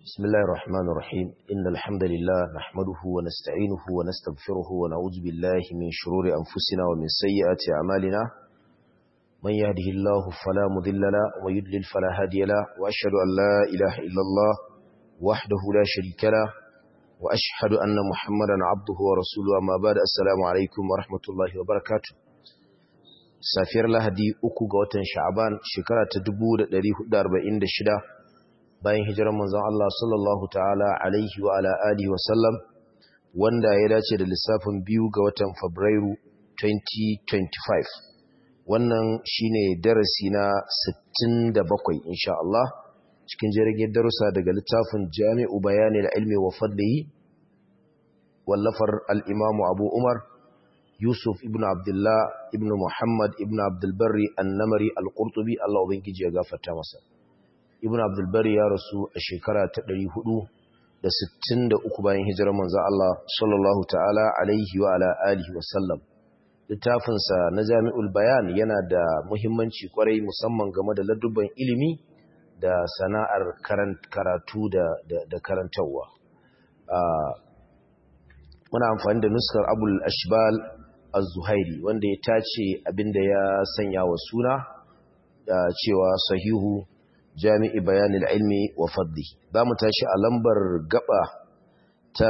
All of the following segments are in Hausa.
بسم الله الرحمن الرحيم إن الحمد لله نحمده ونستعينه ونستغفره ونعوذ بالله من شرور أنفسنا ومن سيئات أعمالنا من يهده الله فلا مضل له ويضلل فلا هادي له وأشهد أن لا إله إلا الله وحده لا شريك له وأشهد أن محمدا عبده ورسوله أما بعد السلام عليكم ورحمة الله وبركاته safiyar lahadi uku ga watan sha'aban shekara ta 1446 bayan hijirar manzon Allah sallallahu ta'ala alaihi wa ala alihi wa sallam wanda ya dace da lissafin biyu ga watan fabrairu 2025 wannan shine darasi na 67 insha Allah cikin jirgin darussa daga littafin jami'u bayani ilmi wa fadlihi wallafar al-imamu abu umar Yusuf ibn Abdullah ibn Muhammad ibn Abdulbari annamari al-Qurtubi Allah ubangiji ya gafarta masa. Ibn Abdulbari ya rasu a shekara ta 463 bayan hijirar manzo Allah sallallahu ta'ala alaihi wa ala alihi wa sallam. Littafin sa na Jami'ul Bayan yana da muhimmanci kwarai musamman game da ladubban ilimi da sana'ar karatu da da karantawa. muna amfani da nuskar Abul Ashbal az-Zuhairi wanda ya tace abinda ya sanya wa suna da cewa sahihu jami'i bayanil ilmi wa fadli za mu tashi a lambar gaba ta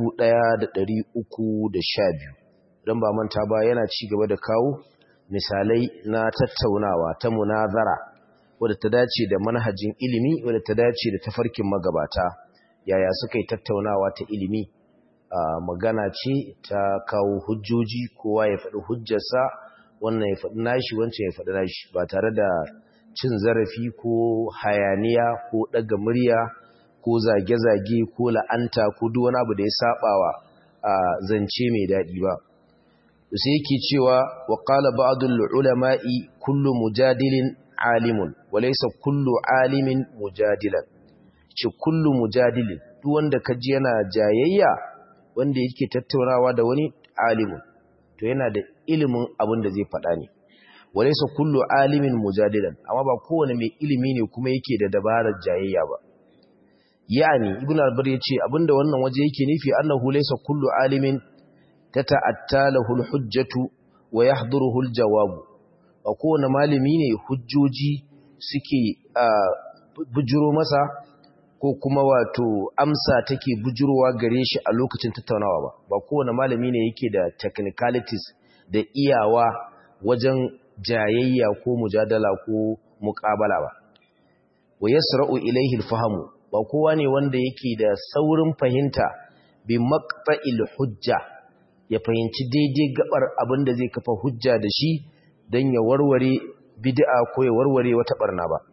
1312 don ba manta ba yana ci gaba da kawo misalai na tattaunawa ta munazara wadda ta dace da manhajin ilimi wadda ta dace da tafarkin magabata yaya suka yi tattaunawa ta ilimi Uh, magana ce ta kawo hujjoji kowa ya faɗi hujjarsa wannan ya faɗi nashi wancan ya faɗi nashi ba tare da cin zarafi ko hayaniya ko ɗaga murya ko zage-zage ko la'anta ko duk wani abu da ya saɓawa a uh, zance mai daɗi ba sai yake cewa wa qala ba'dul ulama'i kullu mujadilin alimun wa laysa kullu alimin mujadilan ce kullu mujadilin duk wanda kaji yana jayayya wanda yake tattaunawa da wani alimin to yana da ilimin abin da zai faɗa ne walaysa kullu alimin mujadilan amma ba kowane mai ilimi ne kuma yake da dabarar jayayya ba yani ibn al-bar yace abinda wannan waje yake nufi annahu laysa kullu alimin tata'attalahu al-hujjatu wa yahduruhu al-jawab ba kowane malami ne hujjoji suke bujuro masa ko kuma wato amsa take bujurowa gare shi a lokacin tattaunawa ba ba kowane malami ne yake da technicalities da iyawa wajen jayayya ko mujadala ko muqabala ba wa yasra'u ilayhi al-fahmu ba kowa ne wanda yake da saurin fahimta bi maqta'il hujja ya fahimci daidai gabar abin da zai kafa hujja da shi dan ya warware bid'a ko ya warware wata barna ba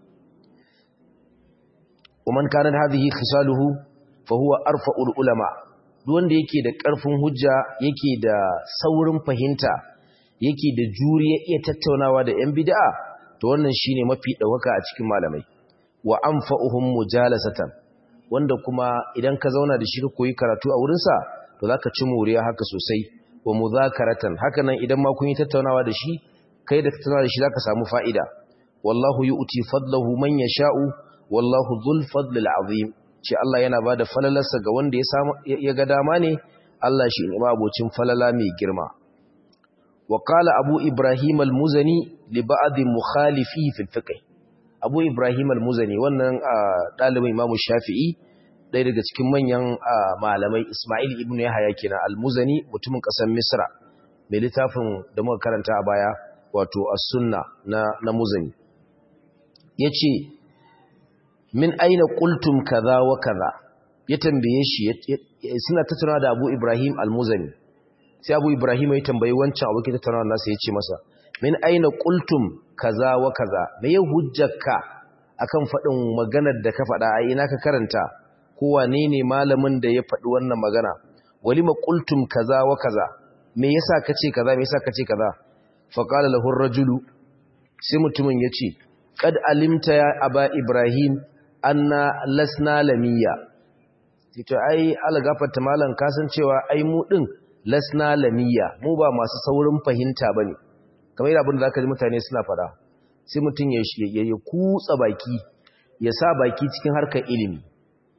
ومن كانت هذه خصاله فهو ارفع العلماء wanda yake da ƙarfin hujja yake da saurin fahimta yake da juriya iya tattaunawa da ƴan bid'a to wannan shine mafi dawaka a cikin malamai wa anfa'uhum mujalasatan wanda kuma idan ka zauna da shi ka koyi karatu a wurin sa to zaka ci muriya haka sosai wa muzakaratan haka nan idan ma kun yi tattaunawa da shi kai da tattaunawa da shi zaka samu fa'ida wallahu yu'ti fadlahu man yasha'u wallahu dhul fadlil azim ce Allah yana bada falalarsa ga wanda ya samu ya ga dama ne Allah shi ne abocin falala mai girma wa qala abu ibrahim al-muzani li ba'd mukhalifi fi fiqh abu ibrahim al-muzani wannan dalibin imamu shafi'i ɗaya daga cikin manyan malamai isma'il ibnu yahya kenan al-muzani mutumin ƙasar misra mai littafin da muka karanta a baya wato as-sunna na na muzani yace min aina qultum kaza wa kaza ya tambaye shi suna tattauna da Abu Ibrahim Al-Muzani sai Abu Ibrahim ya tambayi wancan abokin tattaunawa nasa yace masa min aina qultum kaza wa kaza me ya hujjarka akan fadin maganar da ka fada a ina ka karanta ko wane ne malamin da ya fadi wannan magana walima qultum kaza wa kaza me yasa kace kaza me yasa kace kaza fa qala lahu ar-rajulu sai mutumin yace qad alimta ya aba ibrahim anna lasna lamiya to ai algafarta malan kasancewa ai mu din lasna lamiya mu ba masu saurin fahimta bane kamar yadda abin da zaka ji mutane suna fada sai mutun ya ya kutsa baki ya sa baki cikin harkar ilimi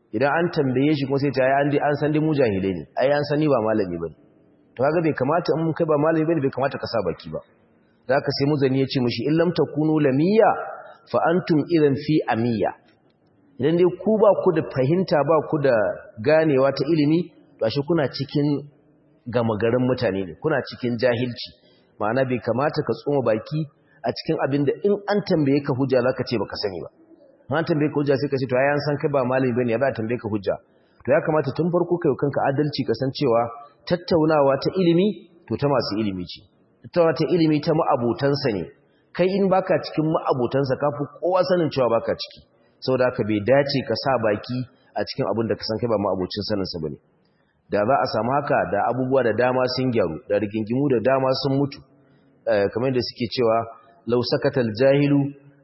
idan an tambaye shi kuma sai ta yi an san dai mu jahilai ne ai an sani ba malami bane to kaga bai kamata in kai ba malami bane bai kamata ka sa baki ba zaka sai muzani ya ce mishi in lam takunu lamiyya fa antum idan fi amiyya idan dai ku ba ku da fahimta ba ku da ganewa ta ilimi to ashe kuna cikin gama garin mutane ne kuna cikin jahilci ma'ana bai kamata ka tsoma baki a cikin abin da in an tambaye ka hujja zaka ce baka sani ba an tambaye ka hujja sai ka ce to ai an san kai ba malami bane ya ba tambaye ka hujja to ya kamata tun farko kai kanka adalci ka san cewa tattaunawa ta ilimi to ta masu ilimi ce tattaunawa ta ilimi ta ma'abotansa ne kai in baka cikin ma'abotansa kafi kowa sanin cewa baka ciki saboda haka bai dace ka sa baki a cikin abin da ka san kai ba ma'abocin saninsa bane da za a samu haka da abubuwa da dama sun gyaru da rigingimu da dama sun mutu kamar da suke cewa law sakatal jahilu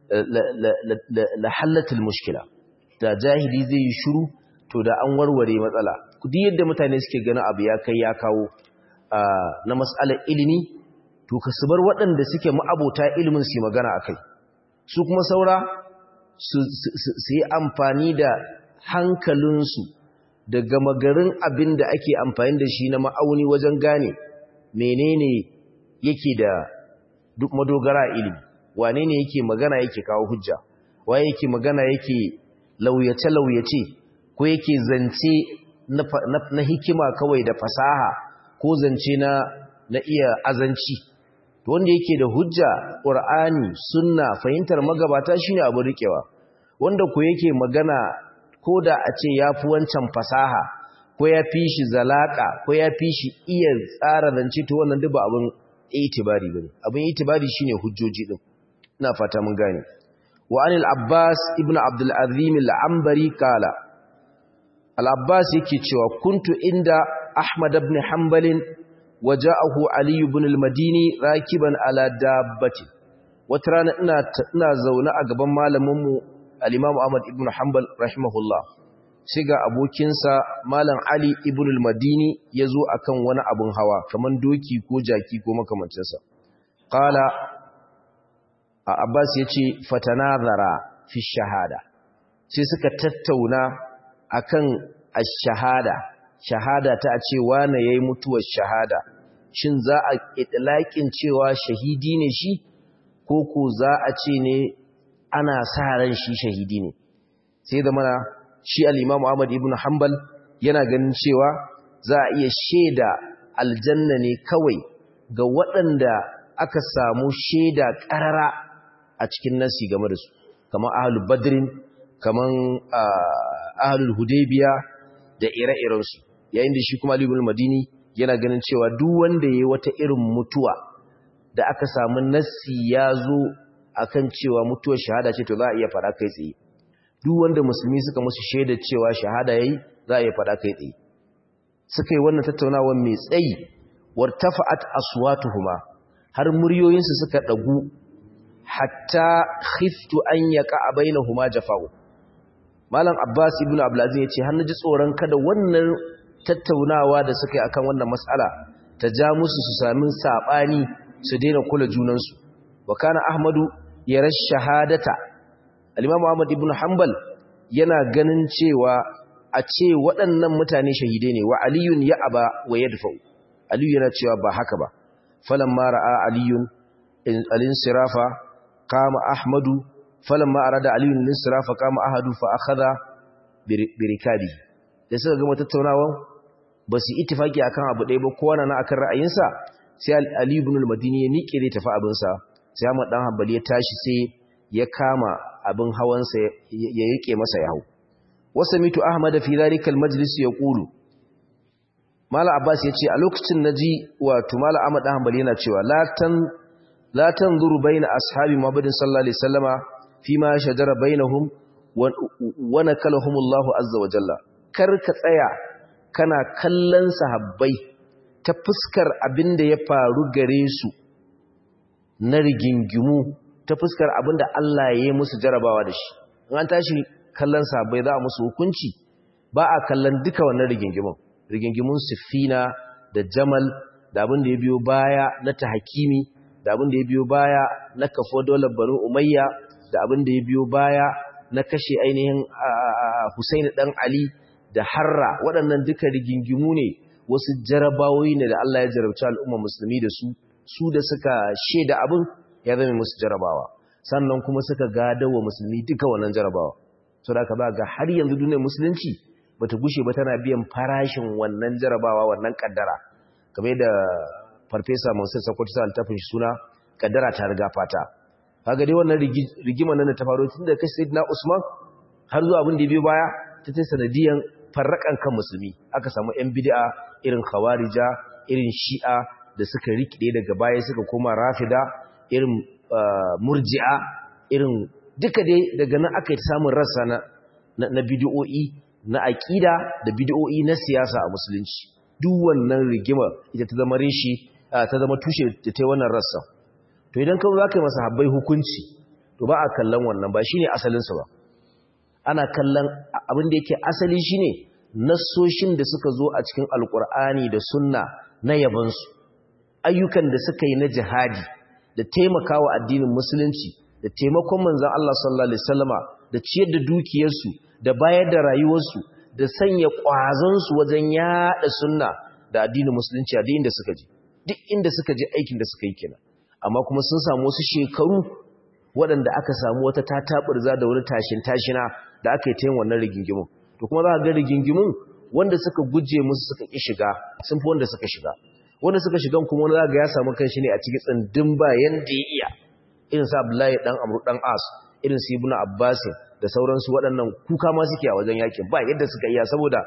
la halatul mushkila da jahili zai yi shiru to da an warware matsala duk yadda mutane suke ganin abu ya kai ya kawo na mas'alar ilimi to ka su bar waɗanda suke ma'abota ilimin su magana akai su kuma saura su yi amfani da hankalinsu da gama garin abin da ake amfani da shi na ma'auni wajen gane menene yake da duk madogara ilimi wane ne yake magana yake kawo hujja waye yake magana yake lauyace-lauyace ko yake zance na, hikima kawai da fasaha ko zance na, na iya azanci wanda yake da hujja ƙur'ani sunna fahimtar magabata shine abu rikewa wanda ko yake magana ko da a ce ya fi wancan fasaha ko ya fi shi zalaka ko ya fi shi iya tsara zance to wannan duk ba abin itibari bane abin itibari shine hujjoji din ina fata mun gane wa anil abbas ibnu abdul azim al-ambari kala al-abbas yake cewa kuntu inda ahmad ibn hanbal waja'ahu ali ibn al-madini rakiban ala dabbati wata rana ina ina zaune a gaban malamin mu al-imam ahmad ibn hanbal rahimahullah sai ga abokinsa malam ali ibn al-madini yazo akan wani abun hawa kaman doki ko jaki ko makamancinsa qala abbas yace fatanazara fi shahada sai suka tattauna akan ash-shahada shahada ta a ce wane yayi mutuwar shahada shin za a itlaqin cewa shahidi ne shi ko ko za a ce ne ana sa ran shi shahidi ne sai da mana shi al-Imam Ahmad ibn Hanbal yana ganin cewa za a iya sheda aljanna ne kawai ga waɗanda aka samu sheda ƙarara a cikin nasi game da su kamar ahlul badrin kamar ahlul hudaybiya da ire-iren su yayin da shi kuma Ali ibn Madini yana ganin cewa duk wanda yayi wata irin mutuwa da aka samu nasi ya zo akan cewa mutuwar shahada ce to za a iya fara kai tsaye duk wanda musulmi suka musu shaidar cewa shahada yayi za a iya fada kai tsaye suka yi wannan tattaunawa mai tsayi wartafa'at aswatuhuma har muryoyinsu suka dagu hatta khiftu an yaqa bainahuma jafa'u malam abbas ibnu abdulaziz yace har naji tsoron kada wannan tattaunawa da suka yi akan wannan mas'ala ta ja musu su sami sabani su daina kula junansu wa kana ahmadu yara shahadata al-Imam Ahmad ibn Hanbal yana ganin cewa a ce waɗannan mutane shahide ne wa aliyun ya aba wa yadfa'u aliyu yana cewa ba haka ba falamma ra'a aliyun al-insirafa qama ahmadu falamma arada aliyun al-insirafa qama ahadu fa akhadha birikadi da suka gama tattaunawa ba su ittifaki akan abu ɗaya ba kowa na akan ra'ayinsa sai ali ibn al-madini ya miƙe zai tafi abinsa sai Ahmad dan Hanbali ya tashi sai ya kama abin hawansa ya yake masa ya hau wasa mitu ahmad fi zalika almajlis yaqulu mala abbas yace a lokacin naji wato mala ahmad dan hanbali yana cewa la tan la tanzuru baina ashabi muhammadin sallallahu alaihi wasallama fima shajara bainahum wa nakalahum Allah azza wa jalla kar ka tsaya kana kallon sahabbai ta fuskar abinda ya faru gare su na rigingimu ta fuskar abin da Allah ya yi musu jarabawa da shi in an tashi kallon sabai za a musu hukunci ba a kallon duka wannan rigingimun rigingimun siffina da jamal da abin da ya biyo baya na tahakimi da abin da ya biyo baya na kafo dole banu umayya da abin da ya biyo baya na kashe ainihin Husaini dan Ali da Harra waɗannan duka rigingimu ne wasu jarabawoyi ne da Allah ya jarabci al'umma musulmi da su su da suka sheda abin ya zama musu jarabawa sannan kuma suka gadawa musulmi duka wannan jarabawa so da aka ba ga har yanzu duniyar musulunci bata gushe ba tana biyan farashin wannan jarabawa wannan kaddara kamar da farfesa Mansur Sokoto sa altafin shi suna kaddara ta riga fata kaga dai wannan rigima nan da ta faru tun da kai Sayyidina Usman har zuwa abin da biyo baya ta ta sanadiyan farrakan kan musulmi aka samu yan bid'a irin khawarija irin shi'a da suka rikide daga baya suka koma rafida irin murji'a irin duka dai daga nan aka yi samun rassa na na bid'o'i na aqida da bid'o'i na siyasa a musulunci duk wannan rigima ita ta zama rishi ta zama tushe da ta wannan rassa to idan ka za ka yi masa habbai hukunci to ba a kallon wannan ba shine asalinsa ba ana kallon abin da yake asali shine nassoshin da suka zo a cikin alkur'ani da sunna na yabansu ayyukan da suka yi na jihadi da taimakawa addinin musulunci da taimakon manzon Allah sallallahu alaihi wasallama da ciyar da dukiyarsu da bayar da rayuwarsu da sanya ƙwazonsu wajen yaɗa sunna da addinin musulunci a duk inda suka je duk inda suka je aikin da suka yi kenan amma kuma sun samu wasu shekaru waɗanda aka samu wata tataɓurza da wani tashin tashina da aka yi ta yin wannan rigingimun to kuma za a ga rigingimun wanda suka guje musu suka ƙi shiga sun fi wanda suka shiga wanda suka shigan kuma wani za ga ya samu kanshi ne a cikin tsindin bayan da ya iya irin sa Abdullahi dan Amru dan As irin su Ibn Abbas da sauransu waɗannan kuka ma suke a wajen yakin ba yadda suka iya saboda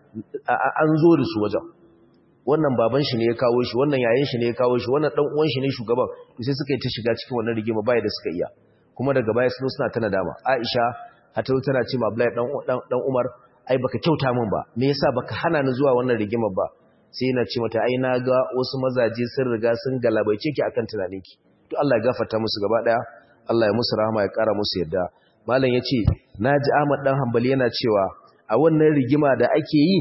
an zo da su wajen wannan baban shi ne ya kawo shi wannan yayin shi ne ya kawo shi wannan dan uwan shi ne shugaban to sai suka yi ta shiga cikin wannan rigima bai da suka iya kuma daga baya sun suna ta nadama Aisha hatta tana ce ma Abdullahi dan dan Umar ai baka kyauta min ba me yasa baka hana ni zuwa wannan rigima ba sai yana ce mata ai na ga wasu mazaje sun riga sun galabaice ki akan tunaninki to Allah ya gafarta musu gaba daya Allah ya musu rahama ya kara musu yadda malam yace naji Ahmad dan Hanbali yana cewa a wannan rigima da ake yi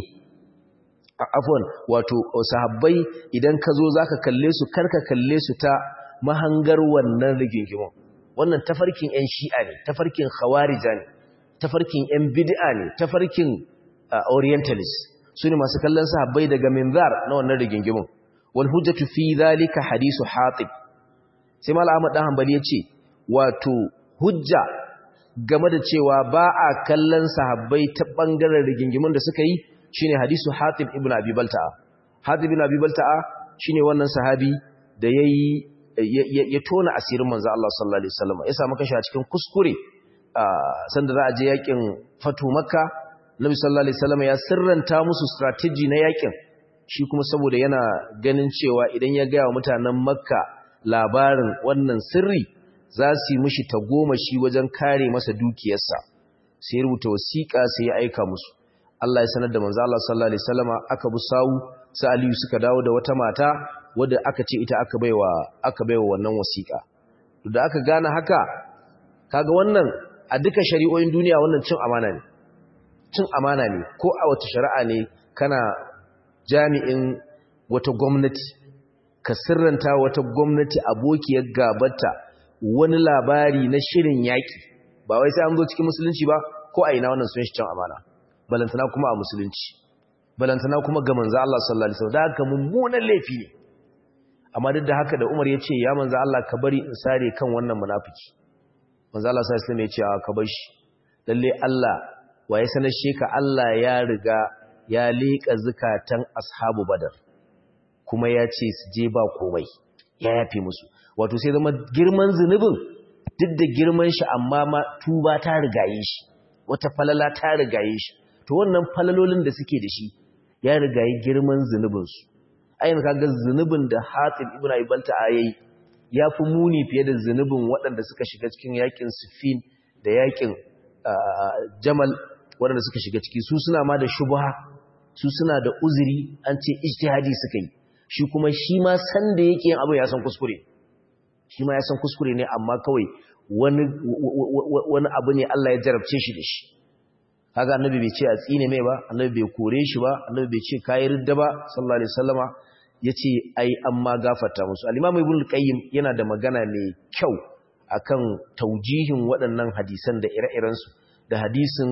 afon wato sahabbai idan ka zo zaka kalle su karka kalle su ta mahangar wannan rigingimin wannan tafarkin ƴan shi'a ne tafarkin khawarija ne tafarkin ƴan bid'a ne tafarkin orientalist sune masu kallon sahabbai daga minzar na wannan rigingimin wal hujjatu fi zalika hadisu hatib sai mal Ahmad dan Hanbali yace wato hujja game da cewa ba a kallon sahabbai ta bangaren rigingimin da suka yi shine hadisu Hatib ibn Abi Balta'a Hatib ibn Abi Balta'a shine wannan sahabi da yayi ya tona asirin manzo Allah sallallahu alaihi wasallam ya samu kashi a cikin kuskure sanda za a je yakin Fatu Makka Nabi sallallahu alaihi wasallam ya sirranta musu strategy na yakin shi kuma saboda yana ganin cewa idan ya ga mutanen Makka labarin wannan sirri za su yi mishi tagomashi wajen kare masa dukiyarsa sai rubuta wasiƙa sai ya aika musu Allah ya sanar da manzo Allah sallallahu alaihi wasallama aka bu sawu sai Aliyu suka dawo da wata mata wadda aka ce ita aka baiwa aka baiwa wannan wasiƙa to da aka gane haka kaga wannan a duka shari'o'in duniya wannan cin amana ne cin amana ne ko a wata shari'a ne kana jami'in wata gwamnati ka sirranta wata gwamnati abokiyar gabata wani labari na shirin yaƙi ba wai sai an zo cikin musulunci ba ko a ina wannan sun shi cin amana balantana kuma a musulunci balantana kuma ga manzo Allah sallallahu alaihi wasallam da haka mummunan laifi ne amma duk da haka da Umar ya ce ya manzo Allah ka bari in sare kan wannan munafiki manzo Allah sallallahu alaihi wasallam ya ce ka bar shi lalle Allah waye sanar sheka Allah ya riga ya leka zakatan ashabu badar kuma ya ce su je ba komai ya yafe musu wato sai zama girman zunubin duk da girman shi amma ma tuba ta rigaye shi wata falala ta rigaye shi to wannan falalolin da suke da shi ya rigaye girman zunubinsu ayin kaga zunubin da Hatib ibn Abi Balta'a yayi yafi muni fiye da zunubin waɗanda suka shiga cikin yakin Siffin da yakin Jamal waɗanda suka shiga ciki su suna ma da shubha su suna da uzuri an ce ijtihadi suka yi shi kuma shi ma san da yake yin abu ya san kuskure shi ma ya san kuskure ne amma kawai wani wani abu ne Allah ya jarabce shi da shi kaga annabi bai ce a tsine mai ba annabi bai kore shi ba annabi bai ce kai ridda ba sallallahu alaihi wasallama yace ai amma gafarta musu al-imam ibn qayyim yana da magana mai kyau akan taujihin waɗannan hadisan da ire-iren su da hadisin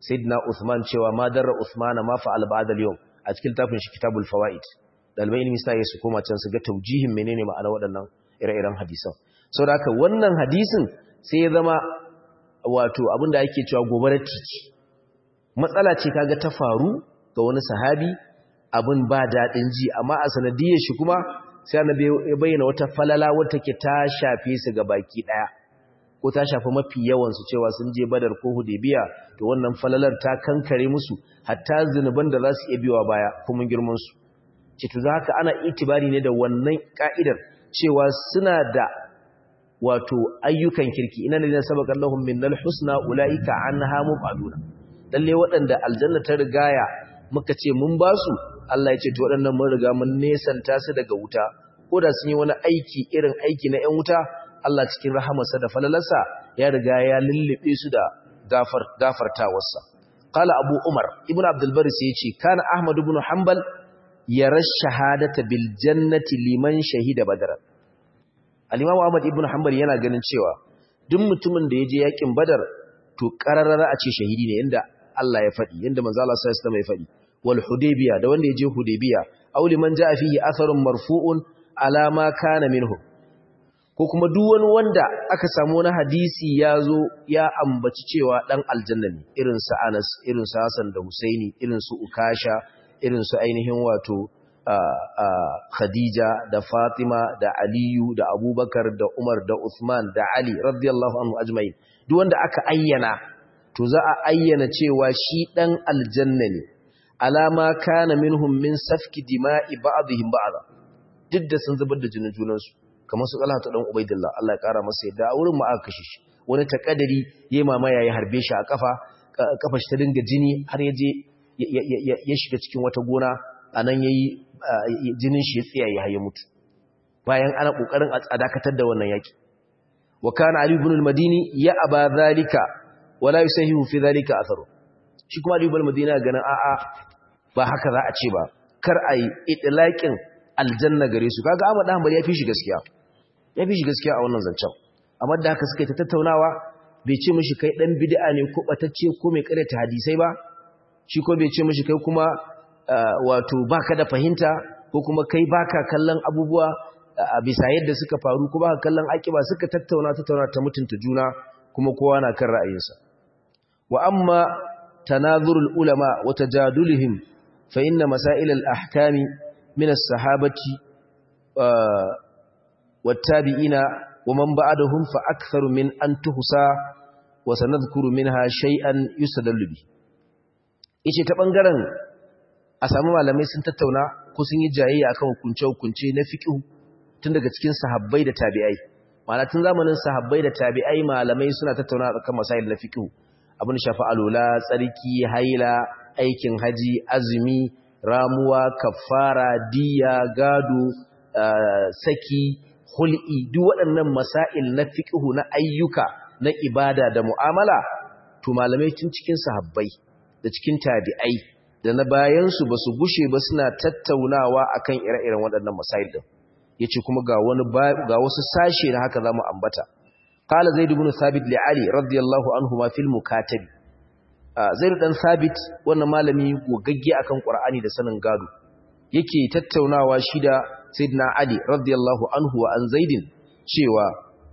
sayyidina Uthman cewa ma darra Uthman ma fa'al ba'da al-yawm a cikin tafin shi kitabul fawaid dalibai ilmi sai su koma can su ga taujihin menene ma'ana waɗannan ire-iren hadisan saboda haka wannan hadisin sai ya zama wato abinda ake cewa gobarar titi matsala ce kaga ta faru ga wani sahabi abin ba daɗin ji amma a sanadiyar shi kuma sai annabi ya bayyana wata falala wata ke ta shafe su ga baki ɗaya ko ta shafi mafi yawansu cewa sun je badar ko hudebiya to wannan falalar ta kankare musu hatta zunuban da za su iya biyowa baya kuma girmansu ce to za ka ana itibari ne da wannan ka'idar cewa suna da wato ayyukan kirki ina ne sabaka Allahum minnal husna ulaika anha mubaduna lalle waɗanda aljanna ta rigaya muka ce mun ba su Allah ya ce to waɗannan mun riga mun nesanta su daga wuta ko da sun yi wani aiki irin aiki na 'yan wuta Allah cikin rahamarsa da falalarsa ya riga ya lullube su da gafar gafartawarsa qala abu umar ibnu abdul bari sai yace kana ahmad ibn hanbal yara shahadata bil jannati liman shahida badar al-imam ahmad ibn hanbal yana ganin cewa duk mutumin da yaje yakin badar to qararara a ce shahidi ne inda Allah ya faɗi yanda manzo Allah sallallahu alaihi wasallam ya faɗi wal hudaybiya da wanda yaje hudaybiya aw liman jaa fihi atharun marfu'un ala ma kana minhu ko kuma duk wani wanda aka samu wani hadisi ya zo ya ambaci cewa dan aljanna ne irin su Anas irin su Hassan da Husaini irin su Ukasha irin su ainihin wato Khadija da Fatima da Aliyu da Abubakar da Umar da Uthman da Ali radiyallahu anhu ajma'in duk wanda aka ayyana to za a ayyana cewa shi dan aljanna ne alama kana minhum min safki dima'i ba'dihim ba'da duk da sun zubar da jinin junansu kamar su Talha ta dan Ubaidillah Allah ya kara masa yadda a wurin mu aka kashe shi wani takadari yayi mamaya ya harbe shi a kafa kafa shi ta dinga jini har ya je ya shiga cikin wata gona anan yayi jinin shi ya tsiyaye har ya mutu bayan ana kokarin a dakatar da wannan yaki wa kana Ali ibn al-Madini ya aba zalika wala yusahihu fi zalika atharu shi kuma Ali ibn al-Madini ganin a'a ba haka za a ce ba kar a yi itlaqin aljanna gare su kaga Ahmad Hanbali ya fi shi gaskiya ya fi shi gaskiya a wannan zancen amma da haka suka ta tattaunawa bai ce mishi kai dan bid'a ne ko batacce ko mai karyata hadisai ba shi ko bai ce mishi kai kuma wato baka da fahimta ko kuma kai baka kallon abubuwa a bisa yadda suka faru ko baka kallon akiba suka tattauna tattauna ta mutunta juna kuma kowa na kan ra'ayinsa wa amma tanazurul ulama wa tajadulihim fa inna masail al-ahkami من الصحابة والتابعين ومن بعدهم فأكثر من أن تحصى وسنذكر منها شيئا يستدل به yace ta bangaren a samu malamai sun tattauna ko sun yi jayayya akan hukunce-hukunce na fiqh tun daga cikin sahabbai da tabi'ai ma'ana tun zamanin sahabbai da tabi'ai malamai suna tattauna akan masail na fiqh abin shafa alula tsarki haila aikin haji azumi ramuwa kafara diya gado saki hul'i duk waɗannan masail na fiqhu na ayyuka na ibada da mu'amala to malamai tun cikin sahabbai da cikin tabi'ai da na bayan su basu gushe ba suna tattaunawa akan ire-iren waɗannan masail din yace kuma ga wani ga wasu sashe na haka zamu ambata qala zaid ibn thabit li ali radiyallahu anhu ma fil mukatabi Zaidu dan Sabit wannan malami gogagge akan Qur'ani da sanin gado yake tattaunawa shi da Sayyidina Ali radiyallahu anhu wa an Zaidin cewa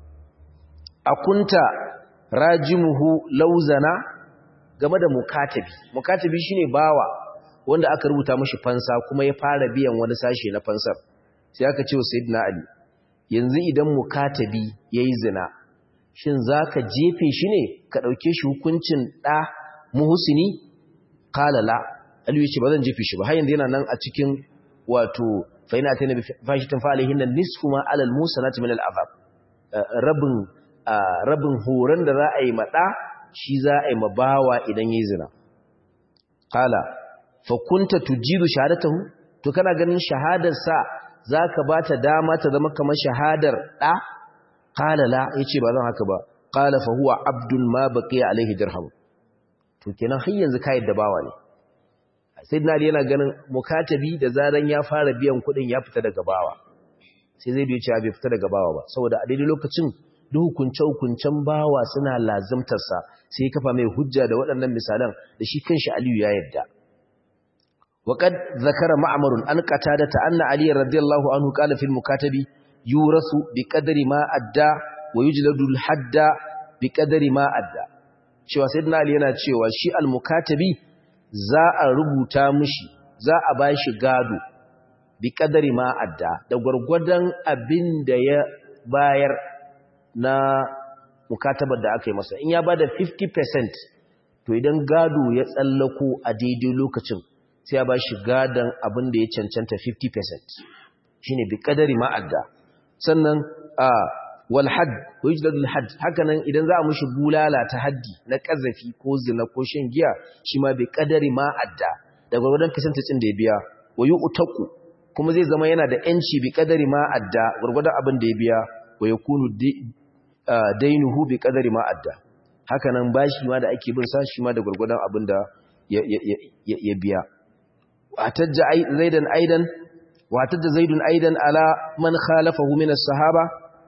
akunta rajimuhu lauzana game da mukatabi mukatabi shine bawa wanda aka rubuta mishi fansa kuma ya fara biyan wani sashe na fansar sai aka ce wa Sayyidina Ali yanzu idan mukatabi yayi zina shin zaka jefe shi ne ka dauke shi hukuncin da muhsini qala la aliyu ce bazan jefe shi ba har yanzu yana nan a cikin wato fa ina tana bi fashitin fa alaihin nisfu ma alal musanati min al azab rabin rabin horon da za a yi mada shi za a yi mabawa idan yayi zina qala fa kunta tujidu shahadatahu to kana ganin shahadar sa zaka bata dama ta zama kamar shahadar da qala la yace ba zan haka ba qala fa huwa abdun ma baqiya alaihi dirham to kenan har yanzu kai da bawa ne sayyidina ali yana ganin mukatabi da zaran ya fara biyan kuɗin ya fita daga bawa sai zai dace bai fita daga bawa ba saboda a daidai lokacin duk hukunce-hukuncen bawa suna lazimtarsa sai ya kafa mai hujja da waɗannan misalan da shi kanshi Aliyu ya yarda وقد ذكر معمر أن قتادة أن علي رضي الله عنه قال في المكاتب يورث بقدر ما أدى ويجلد الحد بقدر ما أدى cewa sayyidina Ali yana cewa shi al-mukatabi za a rubuta mishi za a bashi gado bi kadari ma adda da gurgurdan abin da ya bayar na mukatabar da aka yi masa in ya bada 50% to idan gado ya tsallako a daidai lokacin sai ya ba shi gadon abin da ya cancanta 50% shi ne bi kadari ma'adda sannan a walhad ko yi jidadul had hakanan idan za a mushi bulala ta haddi na ƙazafi ko zina ko shan giya shi ma bi kadari ma'adda da gwargwadon kasantacin da ya biya wa yi utaku kuma zai zama yana da ‘yanci bi kadari ma'adda gwargwadon abin da ya biya wa ya kunu dainuhu bi kadari ma'adda hakanan bashi ma da ake bin sa shi ma da gwargwadon abin da ya biya واحتج زيدا ايضا واحتج زيد ايضا على من خالفه من الصحابه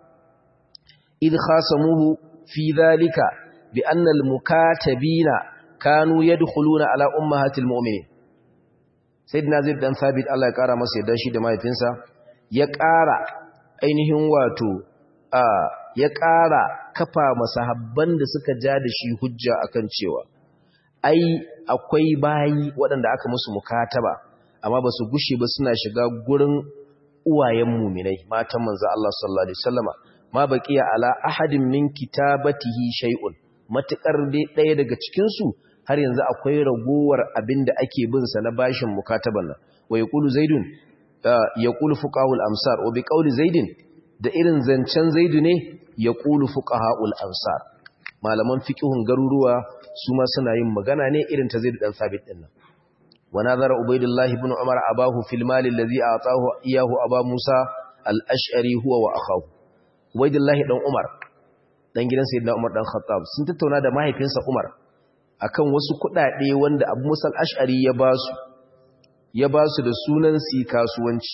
اذ خاصموه في ذلك بان المكاتبين كانوا يدخلون على امهات المؤمنين سيدنا زيد بن ثابت الله ya kara masa yadda shi da mahaifinsa ya kara ainihin wato ya kara kafa masahabban da suka ja da shi hujja akan cewa ai akwai bayi waɗanda aka musu mukataba amma ba su gushe ba suna shiga gurin uwayen muminai matan manzo Allah sallallahu alaihi wasallama ma baqiya ala ahadin min kitabatihi shay'un matakar dai ɗaya daga cikin su har yanzu akwai ragowar abinda ake bin sa na bashin mukataban nan wa yaqulu zaidun yaqulu fuqahul amsar wa bi qawli zaidin da irin zancen zaidu ne yaqulu fuqahaul amsar malaman fiqhun garuruwa su ma suna yin magana ne irin ta zai dan sabit din nan wa nazara ubaidullahi ibn umar abahu fil mal allazi atahu iyahu aba musa al-ash'ari huwa wa akhahu ubaidullahi dan umar dan gidan sayyidina umar dan khattab sun tattauna da mahaifinsa umar akan wasu kudade wanda abu musa al-ash'ari ya basu ya basu da sunan si kasuwanci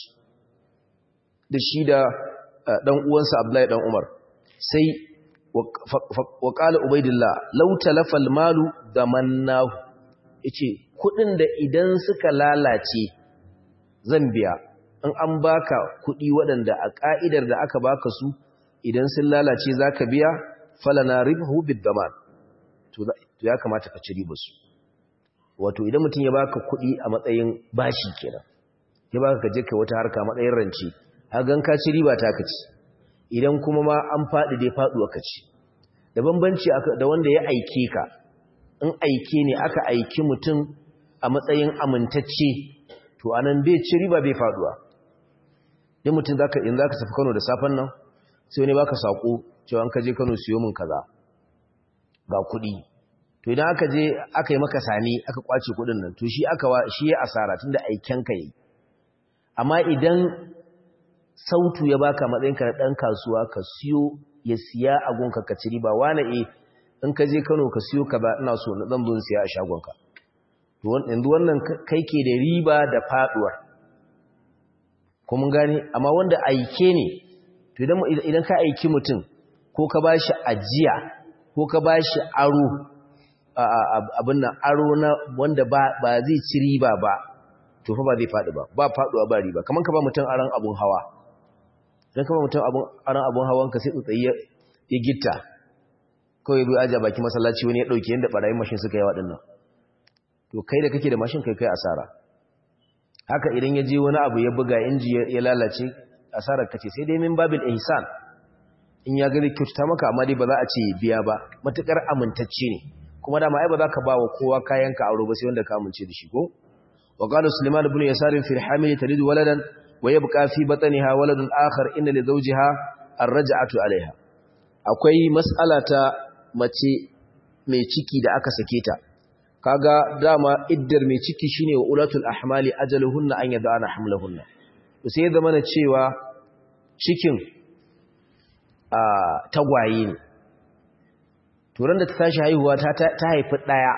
da shi da dan uwansa abdullahi dan umar sai wa ƙala ubaidillah lauta lafal malu da mannahu yace kudin da idan suka lalace zan biya in an baka kudi waɗanda a ƙa'idar da aka baka su idan sun lalace zaka biya falana ribhu bid-daman to ya kamata ka ci su. wato idan mutum ya baka kudi a matsayin bashi kenan ya baka ka je kai wata harka matsayin rance a gan ka ci riba ta kaci idan kuma ma an faɗi dai faɗuwa ka ci da bambanci da wanda ya aike ka in aike ne aka aiki mutum a matsayin amintacce to anan bai ci riba bai faɗuwa din mutum zaka in zaka tafi Kano da safan nan sai wani baka sako cewa an ka je Kano siyo min kaza ga kuɗi to idan aka je aka yi maka sani aka kwace kuɗin nan to shi aka shi ya asara tunda aiken ka yi amma idan sautu ya baka matsayinka na ɗan kasuwa ka siyo ya siya a gunka ka ci riba wane e in ka je Kano ka siyo ka ba ina so na zan bin siya a shagonka to yanzu wannan kai ke da riba da faduwar ko mun gane amma wanda aike ne to idan idan ka aiki mutum ko ka bashi ajiya ko ka bashi aro abin nan aro na wanda ba ba zai ci riba ba to fa ba zai fadi ba ba faduwa ba riba kaman ka ba mutum aran abun hawa don kama mutum aran abun hawan ka sai tsotsayi ya gitta kawai bai ajiya baki masallaci wani ya ɗauki yadda ɓarayin mashin suka yi waɗannan to kai da kake da mashin kai kai asara haka idan ya je wani abu ya buga inji ya lalace asarar kace sai dai min babil ihsan in ya gari kyauta maka amma dai ba za a ce biya ba matukar amintacce ne kuma dama ai ba za ka ba wa kowa kayan ka aure ba sai wanda ka amince da shi ko wa qala sulaiman ibn yasar fi al-hamil talidu waladan ويبقى في بطنها ولد آخر إن لزوجها الرجعة عليها akwai mas'ala ta mace mai ciki da aka sake ta kaga dama iddar mai ciki shine wa ulatul ahmali ajaluhunna an yadana hamlahunna to sai zama na cewa cikin a tagwaye ne to ran da ta tashi haihuwa ta ta haifi daya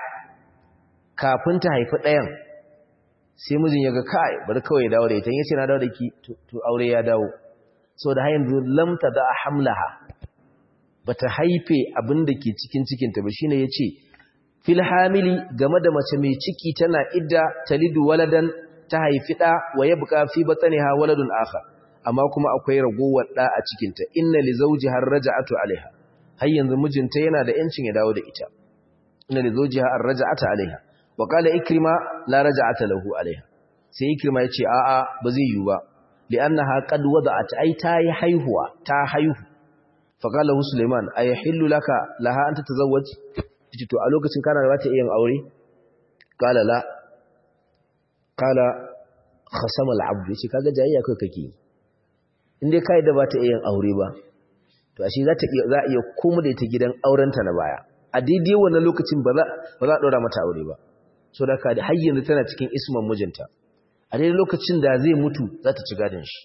kafin ta haifi dayan sai mijin ya ga kai bari kawai ya dawo da ita yace na dawo da ki to aure ya dawo so da hayin lam da hamlaha bata haife abin da ke cikin cikinta ba shine yace fil hamili game da mace mai ciki tana idda talidu waladan ta haifi da wa yabqa fi batniha waladun akhar amma kuma akwai ragowar da a cikinta inna li zawjiha raja'atu alaiha har yanzu mijinta yana da yancin ya dawo da ita inna li zawjiha ar-raja'ata alaiha wa qala ikrima la raja'ata lahu alaiha sai ikrima yace a'a ba zai yi ba li'annaha qad wada'at ai ta yi haihuwa ta haihu fa qala hu sulaiman ayahillu laka laha anta tazawwaj yace to a lokacin kana da ta yin aure qala la qala khasama al-abd yace kaga jayayya kai kake inde kai da ba ta yin aure ba to ashe za ta iya za iya komo da ita gidan aurenta na baya a daidai wannan lokacin ba za ba za a dora mata aure ba so da ka da har yanzu tana cikin isman mijinta a daidai lokacin da zai mutu za ta ci gadon shi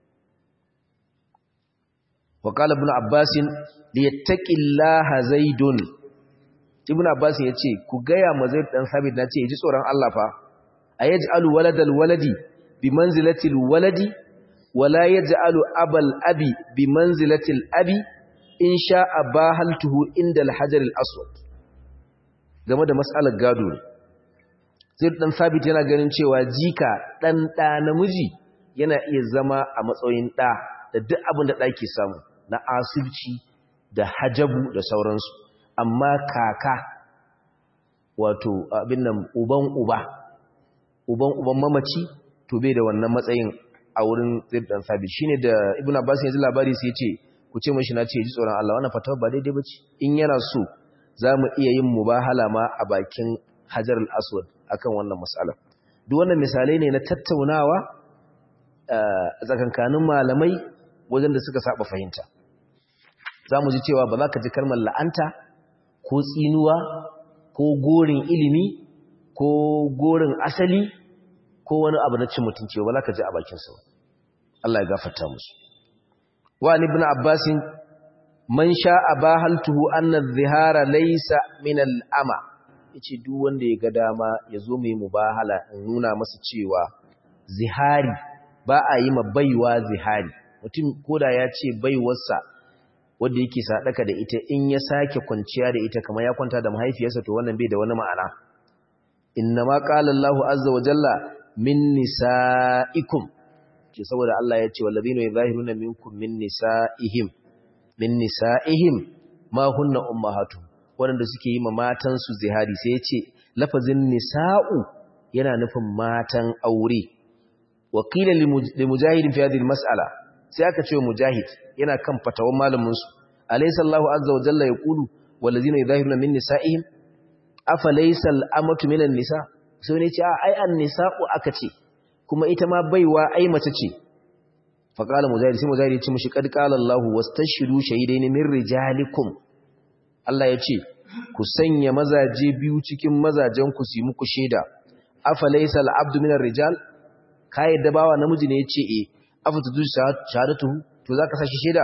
wa qala ibn abbas li yattaqillaha zaidun ibn abbas yace ku gaya ma zaid dan sabit na ce ji tsoron Allah fa ayaj'alu waladal waladi bi manzilatil waladi wala yaj'alu abal abi bi manzilatil abi in sha'a bahaltuhu inda al-hajar al-aswad game da mas'alar gado zai dan sabit yana ganin cewa jika dan da namiji yana iya zama a matsayin da da duk abin da dake samu na asirci da hajabu da sauransu amma kaka wato abin nan uban uba uban uban mamaci to bai da wannan matsayin a wurin zai dan sabit shine da ibnu abbas ya ji labari sai ya ce ku ce mashi na ce ji tsoron Allah wannan fatawa ba daidai bace in yana so za mu iya yin mubahala ma a bakin hajar al-aswad akan wannan mas'ala duk wannan misalai ne na tattaunawa a tsakankanin malamai wajen da suka saba fahimta za mu ji cewa ba za ka ji kalmar la'anta ko tsinuwa ko gorin ilimi ko gorin asali ko wani abu na cin mutunci ba za ka ji a bakinsa ba Allah ya gafarta musu وعن ابن عباس من شاء باهلته أن الظهار ليس من الأمى yace duk wanda ya ga dama ya zo mai mubahala in nuna masa cewa zihari ba a yi ma baiwa zihari mutum koda ya ce baiwarsa wanda yake sadaka da ita in ya sake kwanciya da ita kamar ya kwanta da mahaifiyarsa to wannan bai da wani ma'ana inna ma qala Allahu azza wa jalla min nisaikum ce saboda Allah ya ce wallazina yuzahiruna minkum min nisaihim min nisaihim ma hunna ummahatuhum wanda suke yi ma matan su zihari sai ya ce lafazin nisa'u yana nufin matan aure wa qila li mujahid fi hadhihi mas'ala sai aka ce mujahid yana kan fatawan malamin su alaysa Allahu azza wa jalla yaqulu wallazina yuzahiruna min nisaihim afa laysa al-amatu minan nisa sai ne ce ai an-nisa'u aka ce kuma ita ma baiwa ai mace ce faqala mujahid sai mujahid ya ce mushi kad qala Allah wastashiru shahidaini min rijalikum Allah ya ce ku sanya mazaje biyu cikin mazajen ku su muku shaida afa laysa al-abdu min ar-rijal kai da bawa namiji ne yace eh afa tudu shahadatu to zaka sashi shaida